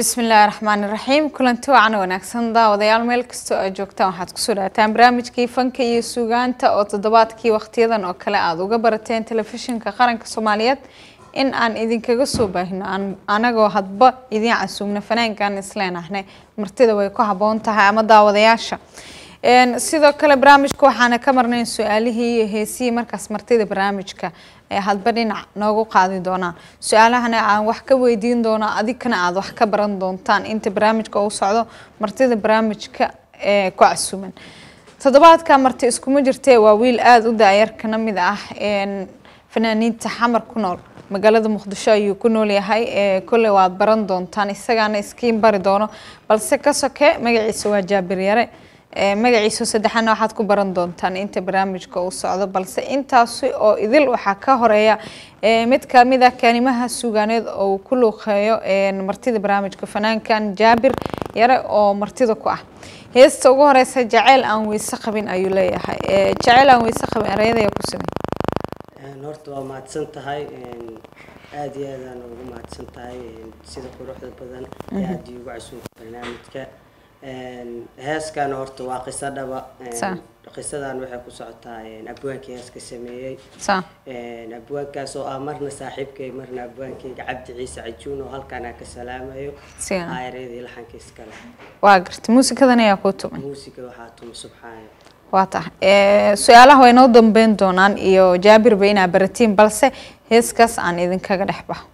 bismillaahi raxmaani raxiim kulanti wacan wanaagsan daawadayaal meel kastoo aad joogtaan waxaad kusoo dhaataan barnaamijkii fanka iyo suugaanta oo toddobaadkii wakhtiyadan oo kale aada uga barateen telefishinka qaranka soomaaliyeed in aan idinkaga soo baahino anagoo hadba idiin casuugna fanaankan isleenahnay martida way ku haboon tahay ama daawadayaasha sidoo kale barnaamijka waxaana ka marnayn su-aalihii iyo heesihii markaas martida barnaamijka ee hadba dhinac noogu qaadi doonaan su-aalahana aan wax ka weydiin doono adigkana aada wax ka baran doontaan inta barnaamijka uu socdo martida barnaamijka ee ku casuuman toddobaadka marti iskuma jirtee waa wiil aada u daayar kana mid ah fanaaniinta xamar ku nool magaalada muqdisho ayuu ku nool yahay kolley waad baran doontaan isagaana iskiin bari doono balse ka soke magaciisa waa jaabir yare magaciisa saddexaadna waxaad ku baran doontaan inta barnaamijka uu socdo balse intaasi oo idil waxaa ka horeeya mid kamid ah kaanimaha suugaaneed oo uu ku luuqeeyo martida barnaamijka fanaankan jaabir yare oo martida ku ah heesta ugu horeysa jaceyl aan weyse qabin ayuu leeyahay jaceyl aan weyse qabin ereyadaya ku siman horta waa mahadsan tahay aada iyo aadaan ugu mahadsan tahay sida quruxda badan ee aada iugu casuunta barnaamijka heeskan horta waa qiso dhaba qisadan waxay ku socotaa abwaankii heeska sameeyey abwaankaas oo ah marna saaxiibkay marna abwaankayga cabdi ciise cajuun oo halkaan aan ka salaamayo aayareedii laxanka iskale waa garta muusikadan ayaa kuu tumay muusiga waxaa tuma subxaana waa tahay su-aalaha way noo dambeyn doonaan iyo jaabirba inaa baratiin balse heeskaas aan idinkaga dhex baho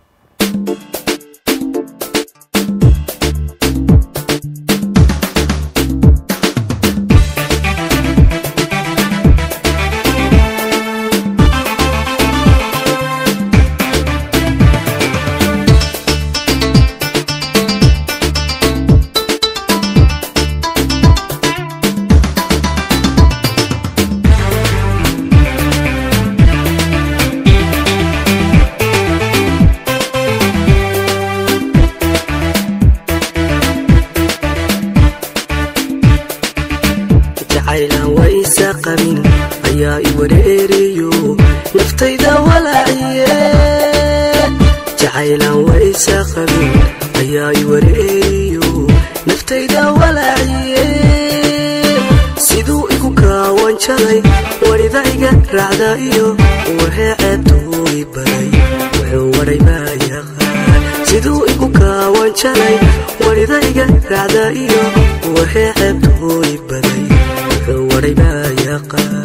ayaa i wareeriyo naftayda walaaciye jacaylaan waysa qabin ayaa i wareeriyo naftayda walaaciye siduu igu kaawan jalay warida iga raacda iyo waxee ceebtuugi baday wuxuu waray baa yaqaan siduu igu kaawan jalay warida iga raacda iyo waxee ceebtuugi baday wuxuu waray baa yaqaan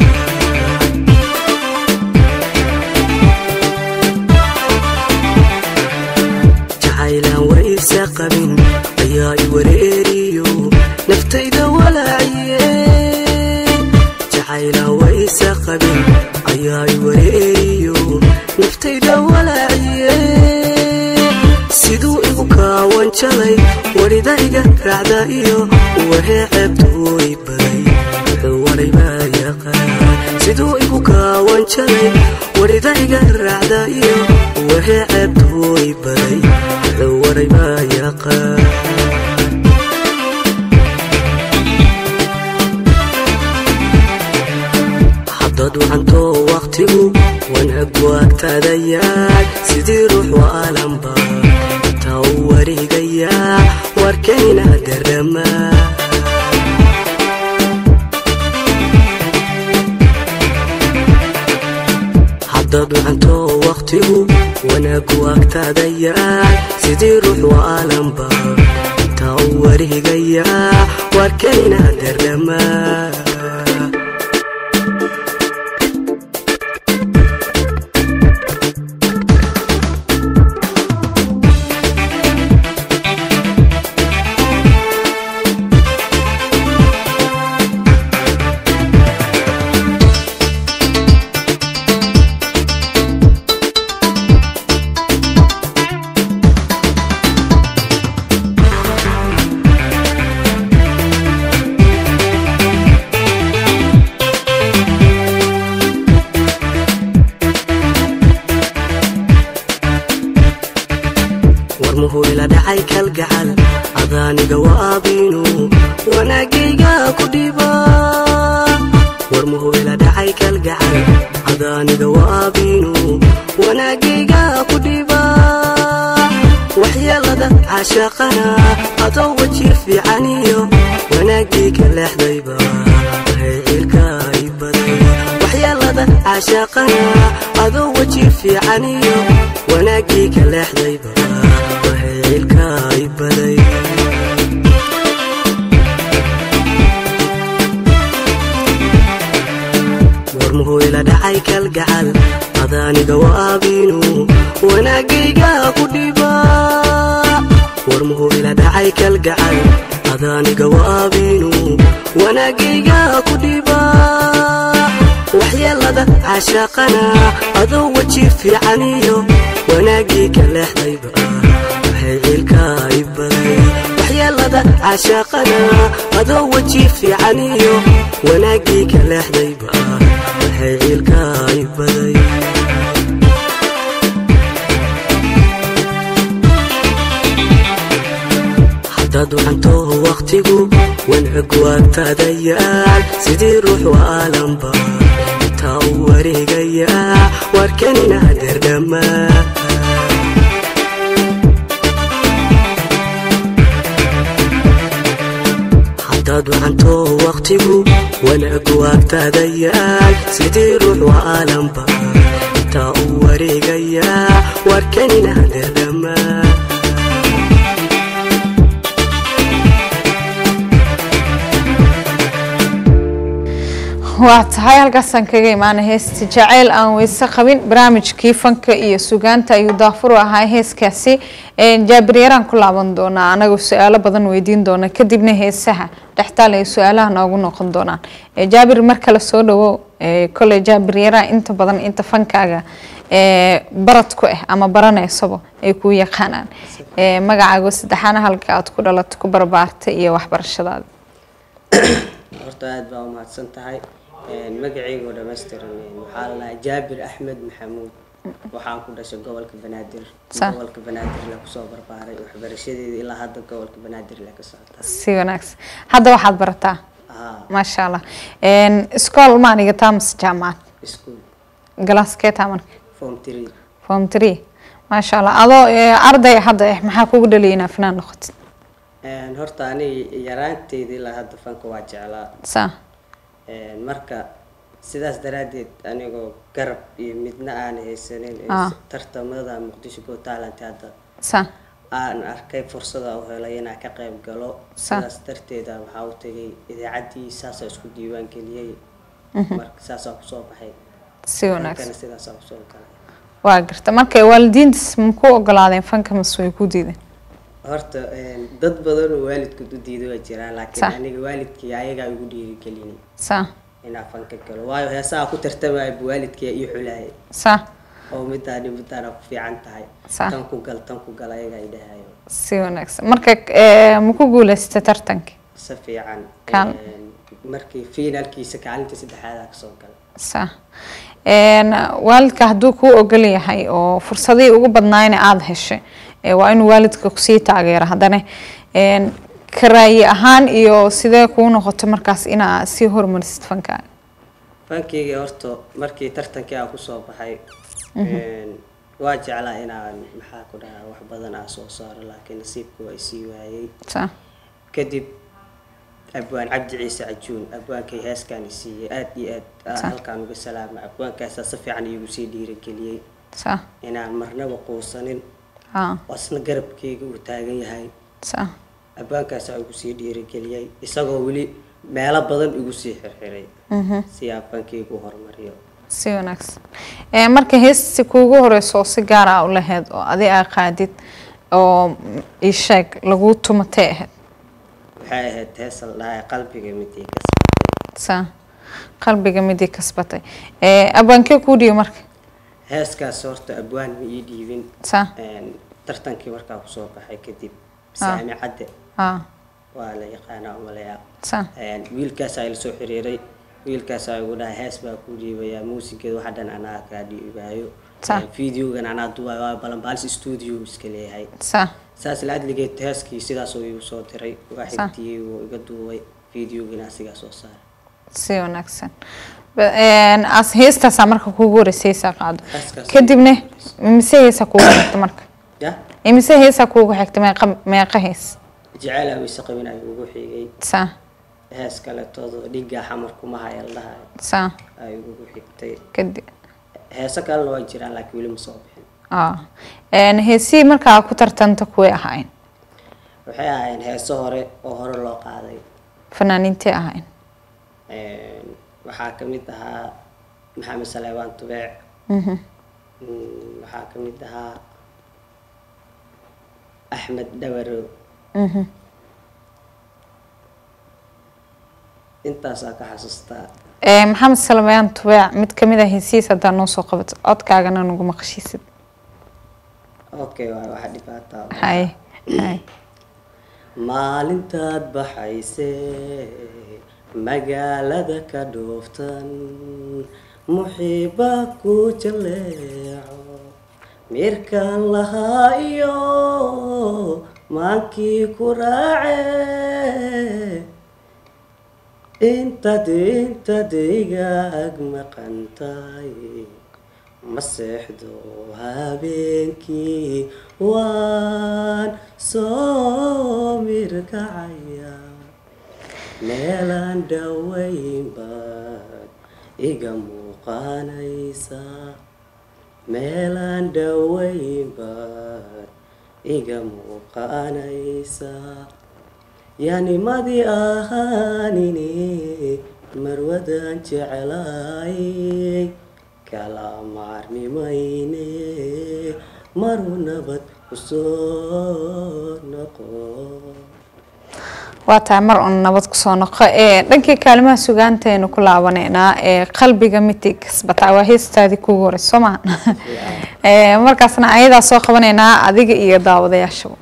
jacaylaan waysa qabin ayaa i wareeriyo naftayda walaaciye jacaylaan waysa qabin ayaa i wareeriyo naftayda walaaciye siduu igu kaawan jalay warida iga raacda iyo waxee ceebtuuy baday wuxuu waray baa yaqaan siduu igu kaawan jalay warida iga raacda iyo waxee ceebtuuy baday wuxuu waray baa yaqaan haddaad wacantoo wakhtigu wanaagu agtaadayaay sidii ruux waalanba intaa u wareegayaa warkayna garamaa haddaad wacantoo wakhtigu wanaagu agtaadayaay sidii ruux waalanba intaa u wareegayaa warkayna garamaa warmuhuyla dhacay kalgacal adaaniga waaabinu wanaagayga ku dhiba warmuhuyla dhacay kalgacal adaaniga waaabinu wanaagayga ku dhiba waxyeelada waxyeelada caashaqana adoo weji fiican iyo wanaagii ka leexdayba waxay ciilka i baday waxyeelada caashaqana adoo weji fiican iyo wanaagii ka leexdayba waxay ciilka i baday warmuhu ila dhacay kalgacal adaaniga waaabinu wanaagayga ku dhiba warmuhu ila dhacay kalgacal adaaniga waaabinu wanaagayga ku dhiba waxyeelada caashaqana adoo weji fiican iyo wanaagii ka leexdayba waxay ciilka i baday waxyeelada caashaqana adoo weji fiican iyo wanaagii ka leexdayba waxay ciilka i baday haddaad wacanto wakhtigu wanag waagtaadayaal sidii ruux waalanba intaa u wareegayaa warkanina derdhammaa haddaad wacanto wakhtigu wanag waagtaadayaal sidii ruux waalanba intaa u wareegayaa warkanina derdhammaa waa tahay halkaasaan kaga imaana heesta jaceyl aan weyse qabin barnaamijkii fanka iyo sugaanta ayuu daafuru ahaa heeskaasi jaabiryaraan ku laaban doonaa anagoo su-aalo badan weydiin doona kadibna heesaha dhextaal ay su-aalaha noogu noqon doonaan jaabir mar kale soo dhawo koley jaabiryaraan inta badan inta fankaaga barad ku ah ama baraneysaba ay kuu yaqaanaan magacaago saddexaana halka aad ku dhalato ku barbaartay iyo waxbarashadaada horta aada baa umahadsan tahay magacayga oo dhammaystiran waxaa la dhahaa jaabir axmed maxamuud waxaan ku dhashay gobolka banaadir Sa- gobolka banaadir la kusoo barbaaray waxbarashadeeda ilaa hadda gobolka banaadir la ka socotaa si wanaagsan hadda waxaad barataa haa maasha allah iskool maa dhigataa mase jaamacad iskuul galaaskee taa marka form three form three maasha allah adoo eh, arday hadda eh maxaa kugu dhaliyay inaa finaan noqotid Een, horta aniga yaraanteydii ilaa hadda fanka waa jeclaa saa Een, marka sidaas daraaddeed anigoo garab iyo midna aan haysanin ee Ah. tartamada muqdisho go talent hadda saa aan arkay fursada u helay inaan ka qayb galo Sa- sidaas darteeda waxaa u tegay idaacaddii saasaa isku diiwaan geliyey marka saasaa kusoo baxay si wanaagsan fankana sidaasaa kusoo galay waa garta marka waalidiintas ma ku ogolaadeen fanka mase way ku diideen horta een, dad badan oo waalidkood u diiday waa jiraan laakiin Sa- aniga waalidkii ayagaa igu dhiirigelinay saa inaan fanka galo waayo heesaha ku tartamaya bu waalidkii ii xulaayay saa oo midaani midaana ku fiican tahay Sa- tan ku gal tan ku gal ayagaa i dhahayo si wanaagsan marka eh, ma ku guuleysatay tartankii si fiican Kaal- Een, markii finaalkiisa kaalinta saddexaadaa kasoo galay saa waalidka hadduu kuu ogol yahay oo fursadihii ugu badnaayna aada heshay eh, waa inuu waalidka kusii taageero haddana een, ka raayi ahaan iyo sidee kuu noqoto markaas inaa sii hormarisid fankaaga fankeyga horta markii tartankii aan kusoo baxay een, waa jeclaa inaan maxaa ku dhahaa wax badan aan soo saaro laakiin nasiibku waa isii waayey saa kadib abwaan cabdi ciise cajuun abwaankay heeskaan i siiyey aada iyo aad aan Sa- halkaan uga salaama abwaankaasaa si fiican iigu sii dhiirigeliyey saa inaan marnaba quusanin haa oo isna garabkeyga uu taagan yahay saa abwaankaasaa igu sii dhiirigeliyey isagoo weli meelo badan igu sii xirxiray si aan fankeygu horumariyo si wanaagsan Eh, marka heesti kuugu horeyso oo si gaar ah u lahayd oo adi aa qaadid oo ii sheeg lagu tumatay ahayd waxay ahayd heesal dhahay qalbiga midii kasbatay saa qalbiga midii kasbatay Eh, abwaankee kuu dhiyo marka heeskaas horta abwaan ma ii dhiibin saa Een, tartankii markaa kusoo baxay kadib saami cadde haa waa la yaqaanaa umaleyaa saa Een, wiilkaasaa ila soo xiriiray wiilkaasaa igu dhahay hees baa ku dhiibayaa muusigeeda waxa dhan anaa kaa dhiibaayo Sa- Een, videogan anaa duwaayo waa balanbaalis studio iska leeyahay saa saas la adligeed heeskii sidaasoo igu soo diray waa Sa- xigtiyey wuu iga duubay videogina asigaa soo saaray si wanaagsan Ba- een, as heestaasaa marka kuugu horeysay heesaa qaado Heeskaas kadibna mise heesaa kuugu horta marka ya imise heesaa kuugu xigta meeqa meeqa hees jeceyl weyse qabin ayuu ugu xigay saa hees kaletoodo dhigaa xamar kuma hayal dhahay saa ayuu ugu xigtay kadib heeso kalena waa jiraan laakiin weli ma soo bixin ah een heesihii markaa ku tartanta kuway ahayn waxay ahaayeen heeso hore oo hore loo qaaday fanaaniintay ahayn Een, waxaa ka mid ahaa maxamed saleebaan tubeec Mhm. Mm, waxaa ka mid ahaa axmed dhawarow Mhm. intaasaa ka xasuustaa Ee, maxamed salmayaan tubeec mid kamid ah heesihiis haddaa noo soo qabato codkaagana nagu maqashiisid okay waa waxa dhibaataa hay hay maalintaad baxaysee magaalada ka dhooftan muxiiba ku jaleeco mirkaan lahaa iyo maankii ku raace intaad intaad iga ag maqantahay ma seexdo habeenkii waan soo mirkacaya meelaan dhawayn baad iga muuqanaysa meelaan dhawayn baad iga muuqanaysa yaanimadii ahaanini marwadan jeclaayay kala maarmimayne maruu nabad kusoo noqo waa tahay mar un nabad kusoo noqo ee dhankii kaalimaha sugaantaynu ku laabaneynaa ee qalbiga mitig kasbataa waa heestaadii kugu horeysa soo maha Ee, markaasna ayadaa soo qabanaynaa adiga iyo daawadayaashaba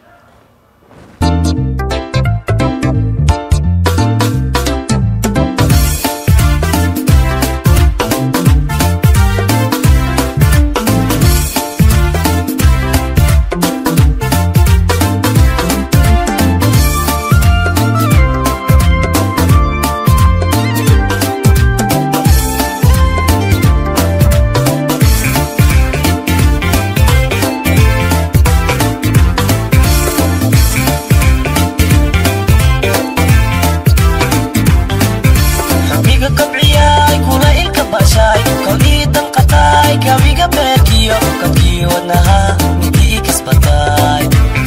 xubniga kobciyaay kula ilka bashaay kowdii danqataay kawiga beerkiyo kabkii wadnaha midii kasbataay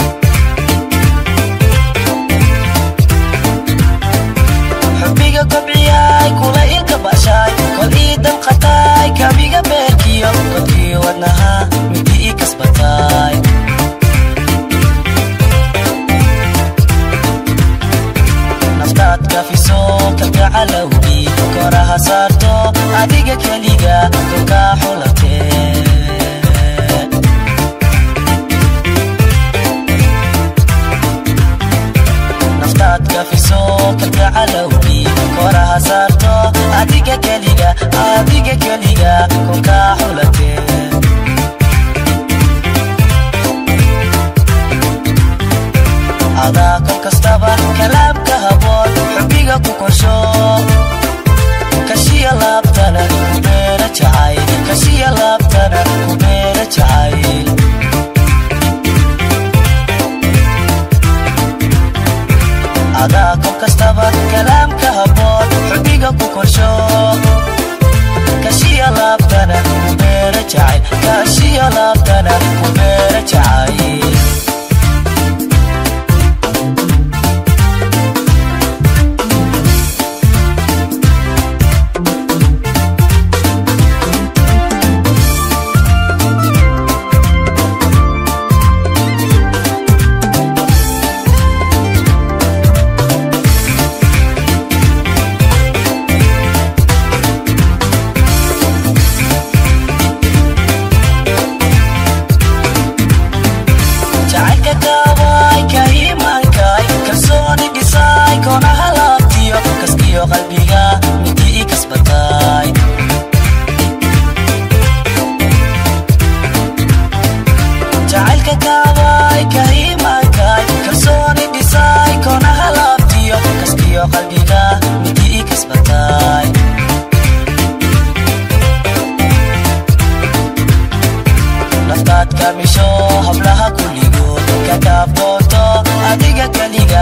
xubniga kobciyaay kula ilka bashaay kowdii danqataay kawiga beerkiyo kabkii wadnaha midii kasbataay naftaad kafiso kalgacalowgii koraha saarto adiga keliga dulkaa xulatee naftaad kafiso kalgacalowgii koraha saarto adiga keliga adiga keliga kulkaa xulatee adaa kol kastaba kalaamka haboon xubbiga ku korsho kashiya laabtana ku beera jacayl kashiya laabtana ku beera jacayl adaa kol kastaba kalaamka haboon xubbiga ku korsho kashiya laabtana ku beera jacayl kashiya laabtana ku beera jacayl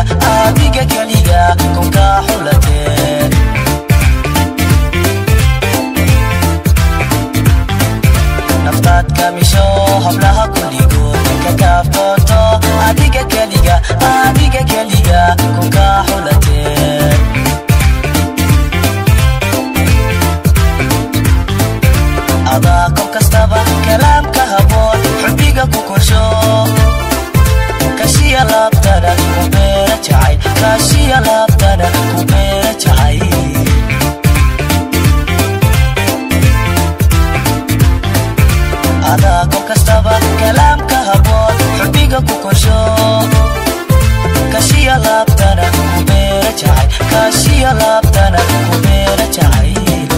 adiga keliga kunkaa xulateen naftaad kamisho hablaha kulligood ka kaaftoonto adiga keliga adiga keliga kunkaa xulateen adaa kol kastaba kalaamka haboon xubbiga ku korsho kashiya laabtana ku beera jacay kashiya laabtana ku beera jacay adaa kol kastaba kalaamka haboon xubbiga ku korsho kashiya laabtana ku beera jacay kashiya laabtana ku beera jacay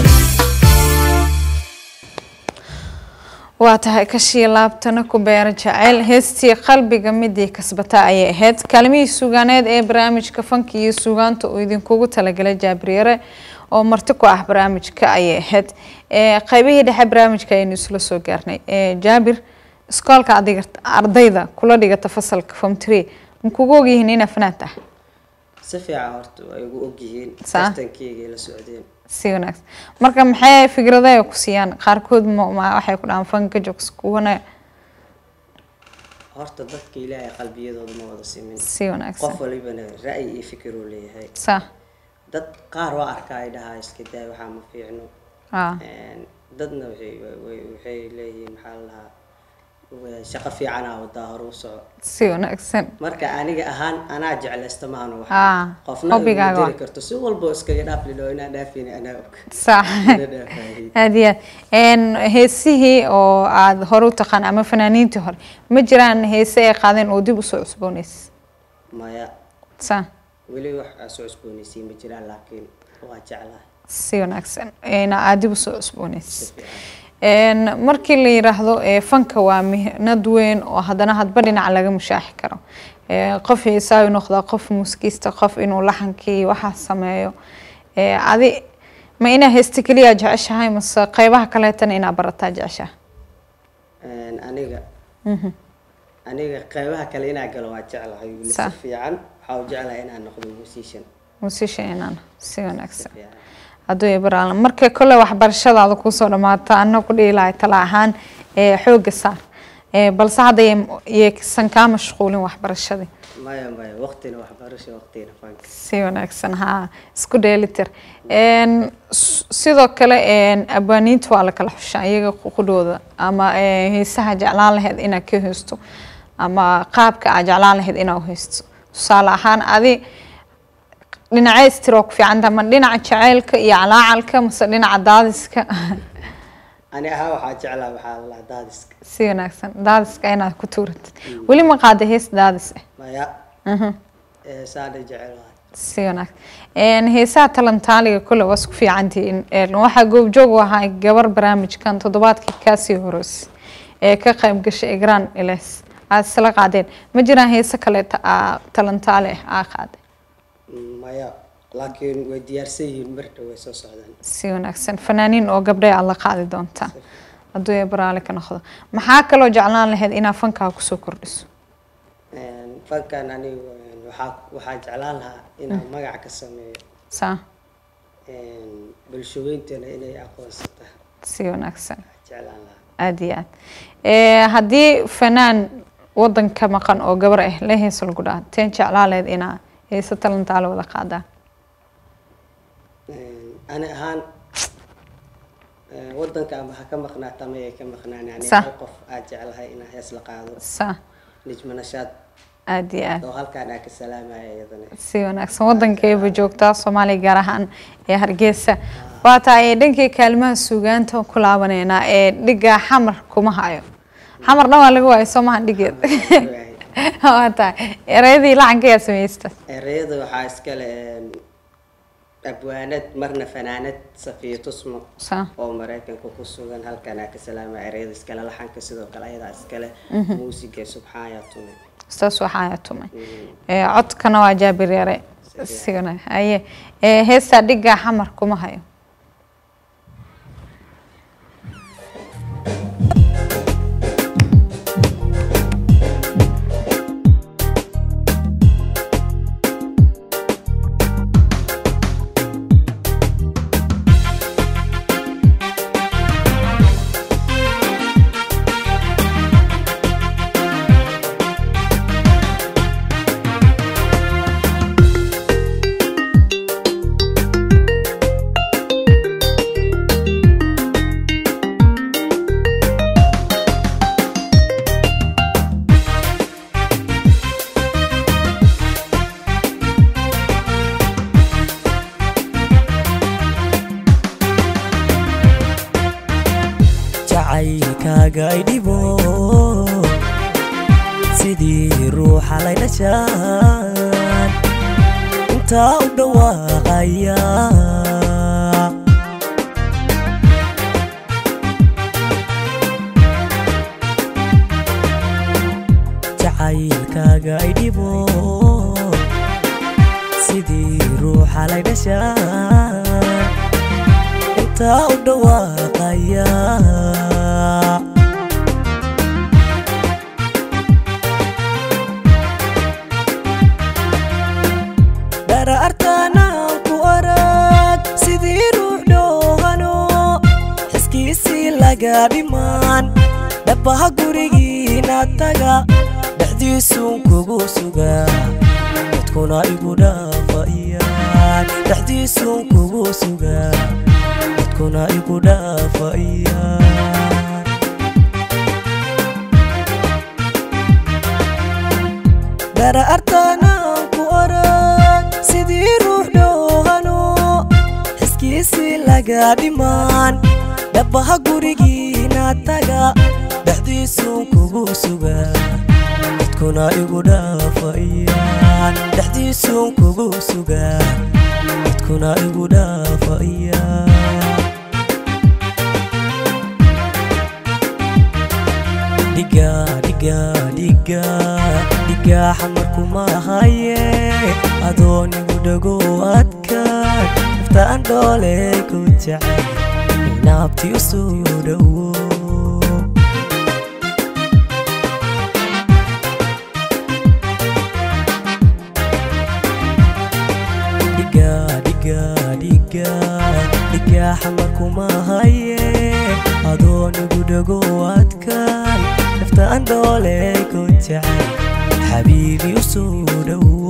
waa tahay kashii laabtana ku beera jaceyl heestii qalbiga midii kasbata ayay ahayd kaalimihii suugaaneed ee barnaamijka fanka iyo suugaanta uu idinkugu talagalay jaabiryare oo marti ku ah barnaamijka ayay ahayd qaybihii dhexe barnaamijka ayaynu isla soo gaarnay jaabir iskoolka adiga ardayda kula dhigata fasalka form tree ma kugu ogyihiin inaa fanaan tahay si fiican horta way igu ogyihiin Saa. tartankeygay la socdeen si wanaagsan marka maxay fikradaha ku siiyaan qaarkood ma ma- waxay ku dhahaan fanka joogs kuwana horta dadka ilaahay qalbiyadooda ma wada simin si wanaagsan qof walibana ra'yi iyo fikir uu leeyahay sa dad qaar waa arkaa ay dhahaa iska daay waxaa ma fiicno ah Een, dadna waxay way- way- waxay leeyihiin maxaa la dhahaa wa- shaqo fiicanaa wadaa hore u soco si wanaagsan marka aniga ahaan anaa jeclaysta maano wax Ah, qofna hobbigaaga iguma waa. diri karto si walbo iskaga dhaaf lidho inaan dhaafin anaa og sax Ina dhaafaayay. aad iyo aad Een, heesihii oo aada hore u taqaan ama fanaaniintii hore ma jiraan heese ay qaadeen oo dib usoo cusboonaysa maya sa weli wax aa soo cusboonaysiin ma jiraan laakiin waa jeclahay si wanaagsan Een, aad dib usoo cusboonaysa si fiican Een, markii la yiraahdo ee, fanka waa mihnad weyn oo haddana hadba dhinac laga mushaaxi karo Ee, qof heesaa u noqdaa qof muuskiista qof inuu laxankii waxaa sameeyo Ee, adi ma inaa heesta keliya jeceshahay mase qeybaha kaleetana inaa barataa jeceshahay Een, aniga aniga qeybaha kale inaa galo waa jeclahay weli si Sa. fiican waxaa u jeclahay inaan noqdo musician musician inaan si wanaagsan fiican hadduu ibraalan marka kole waxbarashadaada kusoo dhamaato ana ku dhihi lahay tala ahaan ee xooga saar Ee, balse hadda yay- yaysan kaa mashquulin waxbarashadii maya maya waqtina waxbarasho waqtina fanka si wanaagsan haa isku dheelitir Een, s- sidoo kale een, abwaaniinta waa la kala xushaa iyaga qudhooda ama ee, heesaha jeclaan lahayd inaad ka heysto ama qaabka aad jeclaan lahayd inaad u heysto tusaale ahaan adi dhinacee istiroo ku fiicanta ma dhinaca jaceylka iyo calaacalka mase dhinaca daadiska ani ahaa waxaa jeclaa waxaa la dhahaa daadiska si wanaagsan daadiska inaad ku tuuratid weli ma qaada hees daadis ah maya ee saana jecelahay si wanaagsan Een, heesaha talantaaliga kule waa isku fiicantihiin Een, waxaa goobjoog u ahaa gabar barnaamijkan toddobaadkii kaasii horeysay ee ka qayb gashay egraan iles aad isla qaadeen ma jiraan heese kaleeta aa talantaali ah aa qaaday maya laakiin way diyaarsan yihiin marna way soo socdaan si wanaagsan fanaaniin oo gabdhay aad la qaadi doontaa hadduu ee baraali ka noqdo maxaa kaloo jeclaan lahayd inaad fankaa kusoo kordhiso Een, fankan anigu een, waxaa waxaa jeclaan lahaa inaan magac ka sameeyo saa Een, bulshooyintana inay aqoonsata si wanaagsan jeclaan lahaa aada iyo aad Ee, haddii fanaan wadanka maqan oo gabar ah la heesa lagu dhaha teen jeclaa lahayd inaa heese talantaale wada qaadaan Een, ani ahaan een, wadanka ama ha ka maqnaata ama ay ka maqnaan yani Sa. hal qof aad jeclahay inaan hees la qaado saa nijma nashaad aada iyo aad oo halkaan aa ka salaamaya iyadana si wanaagsan wadankeeba joogtaa soomaaliya gaar ahaan ee hargeysa waa tahay dhankii kaalimaha suugaanta ku laabaneynaa ee dhiga xamar kuma hayo xamar dhan waa laga waayo soo mahan dhigeed waa tahay ereyadii lacanka yaa samaysta ereyada waxaa iskale een, abwaanad marna fanaanad safiya tusmo saa oo maraykanka ku sugan halkaan aa ka salaamaya ereyada iskale laxanka sidoo kale ayadaa iskale muusiga subxaan yaa tume saas waxaa tumay Ee, codkana waa jaabir yare si wanaag haye Ee, heestaa dhigaa xamar kuma hayo jacaylkaaga ay dhibo sidii ruuxa lay dhashaan intaa u dhawaaqaya jacaylkaaga ay dhibo sidii ruuxa lay dhashaan intaa u dhawaaqaya dharaartaanaan ku arag sidii ruux dhoohano xiskiisii laga dhimaan dhabaha gurigiina taga dhexdiisuun kugu sugaa dadkuna igu dhaafayaan dhexdiisuun kugu sugaa dadkuna igu dhaafayaan dharaartaanaan ku arag sidii ruux dhoohano xiskiisii laga dhimaan dhabaha gurigiina taga dhexdiisuun kugu sugaa dadkuna igu dhaafayaan dhexdiisuun kugu sugaa dadkuna igu dhaafayaan dhiga dhiga dhiga dhiga xamarkuma haye adoonigu dhago adkaan naftaan dhoole ku jecel inaabti u soo dhowo dhiga dhiga dhiga dhiga xamarkuma haye adoonigu dhago adkaan naftaan dhoole ku jecel xabiibi u soo dhowo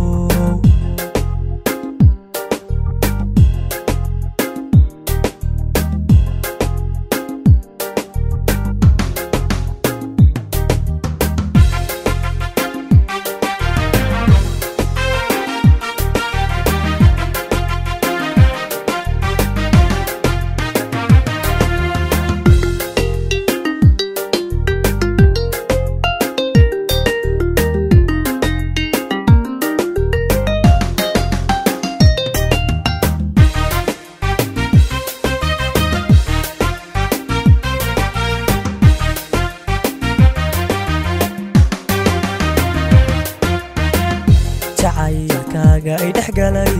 jacaylkaaga ay dhex galay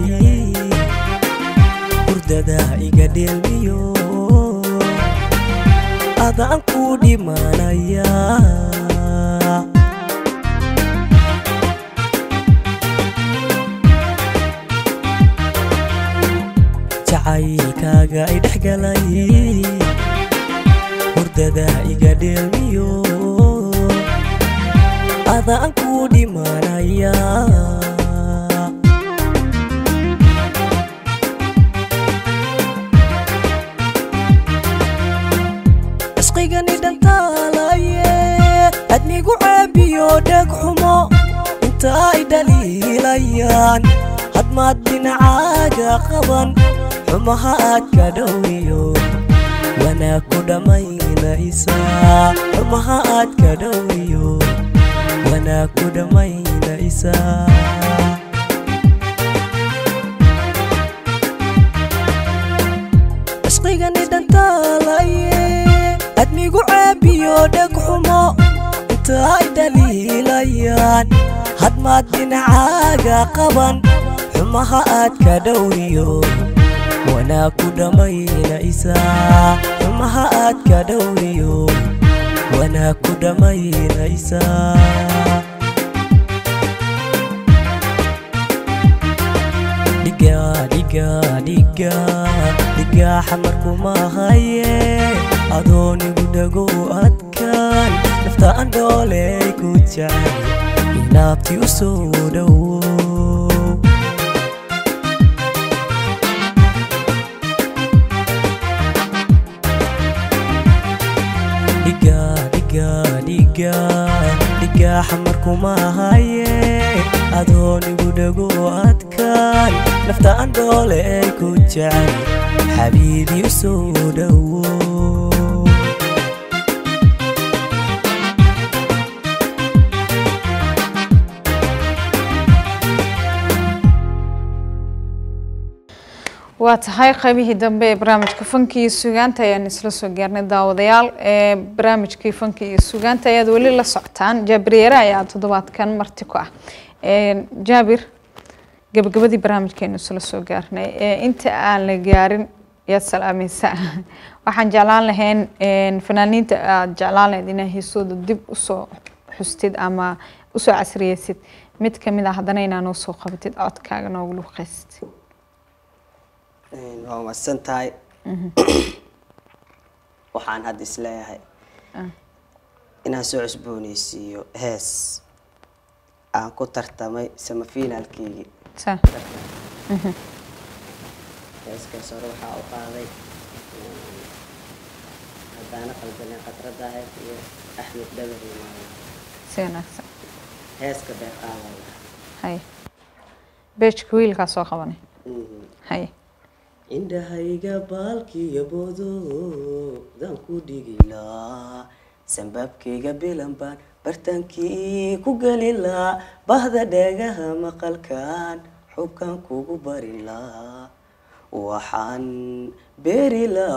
hurdada iga dheelmiyo adaan ku dhimanaya jacaylkaaga ay dhex galay hurdada iga dheelmiyo adaan ku dhimanaya cishqigani dhantaalaye adnigu caabiyo dheg xumo inta ay dhaliilayaan hadmaad dhinacaaga qaban xumaha aad ka dhowriyo wanaag ku dhammaynaysa xumaha aad ka dhowriyo wanaag ku dhammaynaysa cishqigani dhantaalaye admigu caabiyo dheg xumo inta ay dhaliilayaan hadmaad dhinacaaga qaban xumaha aad ka dhowriyo wanaag ku dhammaynaysa xumaha aad ka dhowriyo wanaag ku dhammaynaysa dhiga dhiga dhiga dhiga xamarkuma haye adoonigu dhago adkaan naftaan dhooley ku jecel inaabti u soo dhowo dhiga dhiga dhiga dhiga xamarkuma haye adoonigu dhago adkaan naftaan dhooley ku jecel xabiibi u soo dhowo waa tahay qaybihii dambe ee barnaamijka fanka iyo sugaanta ayaan isla soo gaarnay daawadayaal ee barnaamijkii fanka iyo sugaanta ayaad weli la socotaan jaabir yare ayaa toddobaadkan marti ku ah Een, jaabir gabagabadii barnaamijkeenu isla soo gaarnay ee inta aan la gaarin yaad salaamaysaa waxaan jeclaan lahayn een, fanaaniinta aad jeclaan lahayd inaa heesooda dib usoo xustid ama usoo casriyeysid mid kamid ah haddana inaa noo soo qabatid codkaaga noogu luqaysid Een, waa mahadsan tahay waxaan hadda isleeyahay inaan soo cusbooneysiiyo hees aan ku tartamay samafinaalkeygii Sa- heeskaas hore waxaa u qaaday een, haddaana qaldanen khadradda ahayd iyo axmed dhabar iyo maalin si wanaagsan heeska bay qaadaya hay beejka wiilkaa soo qabanay hay indhahayga baalkiiyo boodoodan ku dhigilaa sanbaabkayga bilan baan bartaankii ku gelilaa bahda dheegaha maqalkan xubkan kugu barilaa waxaan beerilaa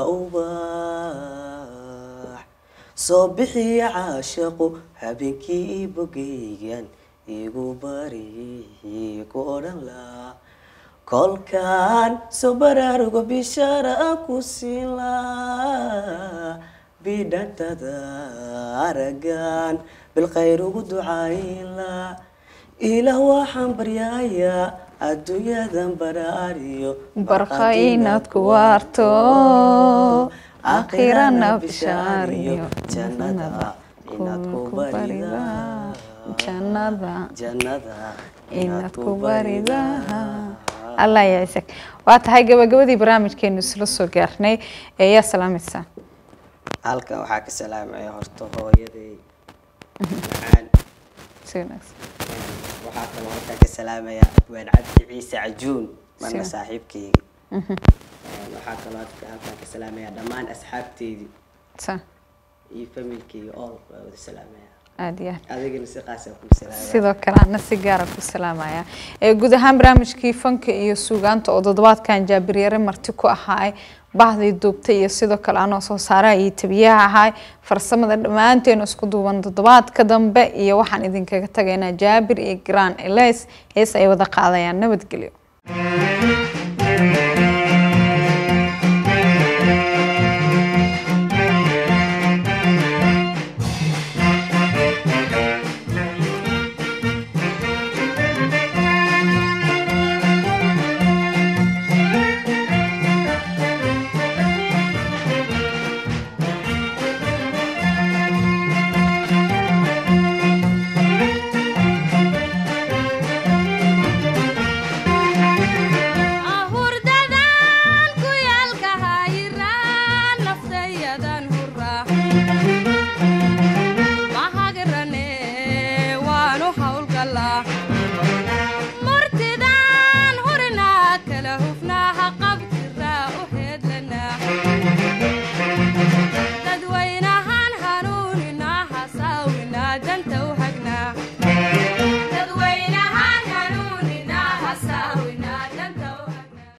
ubax soo bixiya caashaqu habeenkii bogaygan igu bari ku odhan laa kolkaan soo baraarugo bishaara aan ku siin laa bidhantada aragan bilkhayr ugu ducayn laa ilaah waxaan baryayaa adduunyadan baraariyo barqa inaad ku waarto aakhirana bishaariyo jannada inaad ku barida jannada jannada inaad ku barida allah yaa isag waa tahay gabagabadii barnaamijkeenu isla soo gaarnay ee yaa salaamaysaa halkan waxaa ka salaamaya horta hooyaday macaan si wanaagsan waxaa kaloo halkan ka salaamaya abwaan cabdi ciise cajuun marna Si- saaxiibkeygi waxaa kaloo halka- halkan ka salaamaya dhammaan asxaabteydii sa iyo familkeyga all waa wada salaamaya aada iyo aad adigana si qaasa ku salaamaya sidoo kale ana si gaara ku salaamaya ee guud ahaan barnaamijkii fanka iyo suugaanta oo toddobaadkan jaabiryare marti ku ahaay bahdii duubtay iyo sidoo kale anoo soo saaraha iyo tabiyaha ahaay farsamada dhammaanteenu isku duuban toddobaadka dambe iyo waxaan idinkaga tagaynaa jaabir iyo graan elis hees ay wada qaadayaan nabadgelyo